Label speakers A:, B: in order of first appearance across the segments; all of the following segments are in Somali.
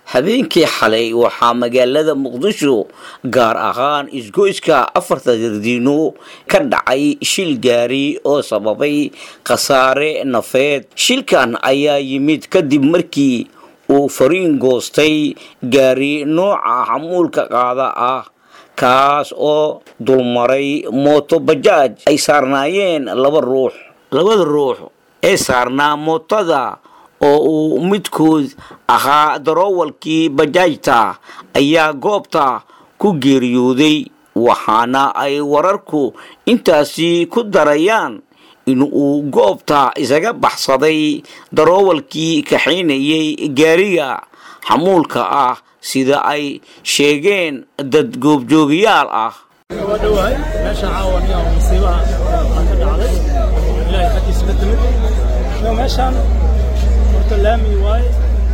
A: habeenkii xalay waxaa magaalada muqdisho gaar ahaan isgoyska afarta dardiino ka dhacay shil gaari oo sababay khasaare nafeed shilkan ayaa yimid kadib markii uu fariin goostay gaari nooca xamuulka qaada ah kaas oo dulmaray mooto bajaaj ay saarnaayeen laba ruux labada ruux ee saarnaa mootada oo uu midkood ahaa daroowalkii bajaajta ayaa goobta ku geeriyooday waxaana ay wararku intaasi ku darayaan in uu goobta isaga baxsaday daroowalkii kaxaynayay gaariga xamuulka ah sida ay sheegeen dad goobjoogayaal ah
B: waa dhowahay meesha caawaniya oo musiibaha aan ka dhacday ilaahay xaggiisa ka timid iyo meeshaan horta laami waaye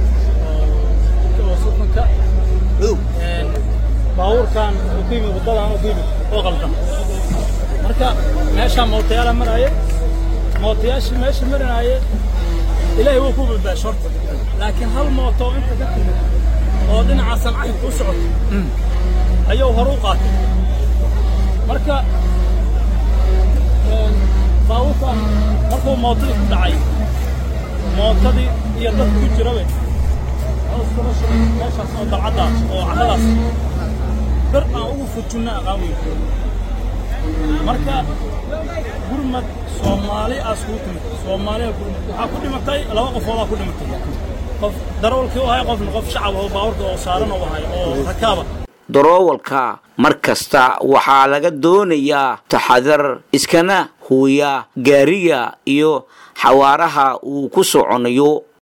B: oo sukunka baabuurkan uu ku yimid waddadan uu ku yimid oo qaldan marka meeshaan mootayaala maraaye mootayaashii meesha marinaaye ilaahay wuu ku badbaasho horta laakiin hal mooto oo inta ka timid oo dhinaca sancaynka u socoto ayuu hor u qaatay marka baabuurkan markuu mootadii ku dhacay mootadii iyo dad ku jirabe meeshaas oo dalcaddaas oo carradaas bir aan ugu fujinna aqaan weyn marka gurmad soomaali aas kuu timid soomaaliya gurmad waxaa ku dhimatay laba qofoodaa ku dhimatay qof darawalkii u ahay qofna qof shacab oo baabuurka oo saaran u ahay oo rakaaba
A: daroowalka mar kasta waxaa laga doonayaa taxadar iskana huuya gaariga iyo xawaaraha uu ku soconayo